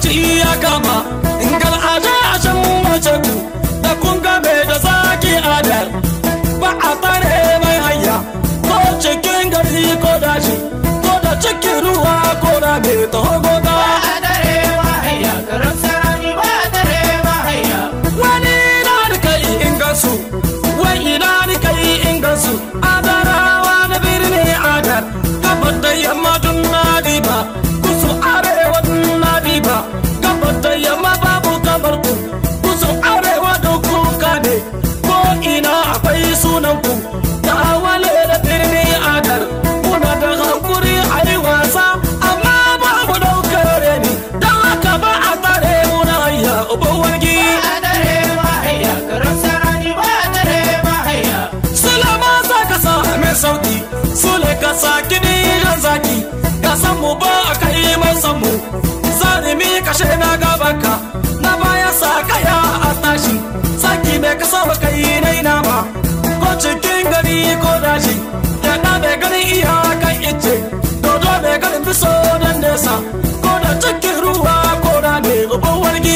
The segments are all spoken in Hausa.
lokaci ya kama ingal aje a shan mace ku da kun game da zaki adar ba a tare mai hanya ko cikin gari ko daji ko da cikin ruwa ko da mai togoda wani na da kai in gansu wai ina ni kai in gansu adarawa na birni adar gabar da yamma dun na diba kusu arewa dun na diba gabar da yamma babu kamar ku kusu arewa da kuka ne ko ina akwai sunan ku da wale da birni adar muna da hankuri a yi wasa amma babu daukar reni don haka ba a tare muna hayya uban wargi Salama sa ka sa mai sauti Sule ka sa kiɗi ran zaki Ka san mu ba a kai mai san mu Zalimi kashe na gabanka Na baya sa kaya a tashi Saki mai ka sa kai nai nama Ko cikin gari ko daji Ya na mai ganin iyakan ice Dodo mai ganin biso dan nesa Ko da cikin ruwa ko da ne uban wargi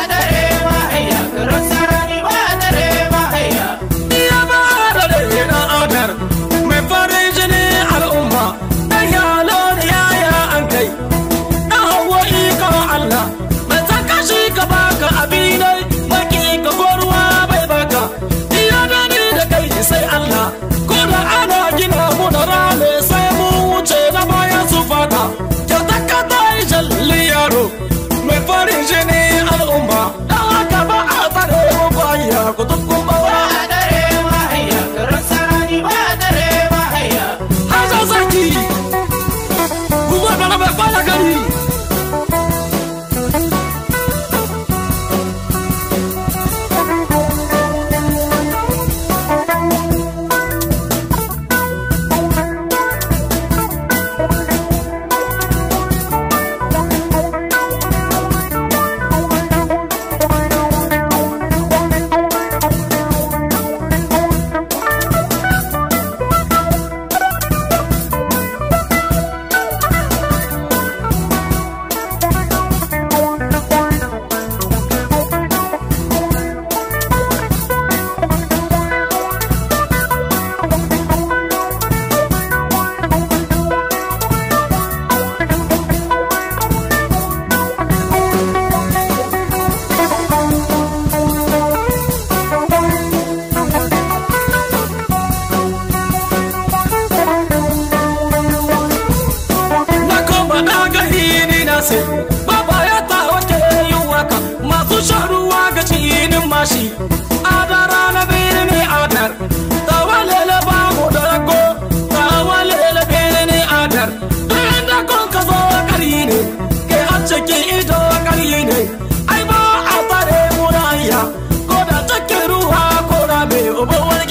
Iya ba da dare na adar Mai farin jini al'umma Dan yalo da yaya an kai Dan hawa ika Allah Mai zaka shi ka baka abinai Maki ka ko ruwa bai baka Iya da ni da kai sai Allah Ko da ana gina mu da rame sai mu wuce na bayan su fata Kyauta ka ta yi jalli yaro Mai farin jini al'umma Dan haka ba a tsare mu baya ku tukun bawa Haza zaki Kuwa da na bai fara gari na koma na gani ni na sai baba ya ta wace yin waka masu shan ruwa ga cinin mashi adara na biri ne adar tawalele ba mu da rago tawalele biri ne adar duk inda kun ka zo kari ne ke a cikin ido kari ne ai ba a tare mu na hanya ko da cikin ruwa ko da mai uban wargi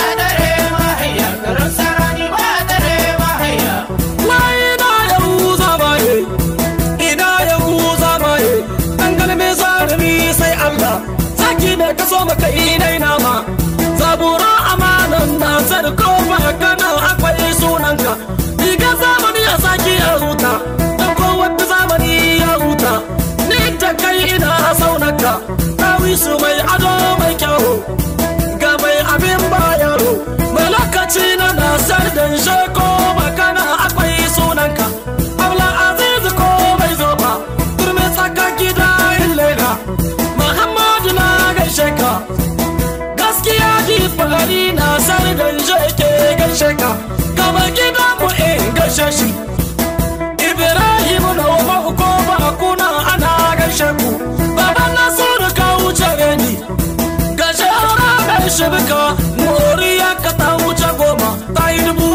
Wai ina yahuza baye, ina yahuza baye, an galme zarumi sai Allah, saki ne ka so maka inai nama, zabura amanan na sarko ba kana akwai sunanka, riga zamani ya saki ya huta, da kowanne zamani ya huta, ni da kai ina saunaka, ɗawi su mai ado mai kyau. ga mai abin bayaro mai lokaci na nasar da sheko makana akwai sunanka abla aziz ko mai zoba turmi tsaka gida illela muhammadu na gaishe ka gaskiya ji fari nasar da sheke gaishe ka gaba gida mu in gaishe shi ibrahim na wa ko ba kuna ana gaishe ku baban nasiru ka wuce ni gashe ranar shibika moriya ka ta wuce goma ta yi dubu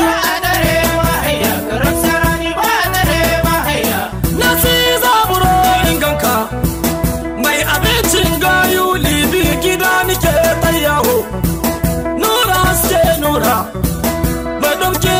nasi zaburo inganka mai abincin gayu libi gida nike ta yawo nura haske nura mai ɗauke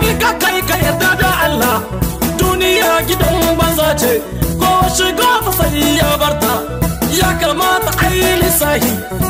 kai ka kai ka yarda da Allah duniya gidan banza ce ko shiga ta sai ya barta ya kamata a yi lissahi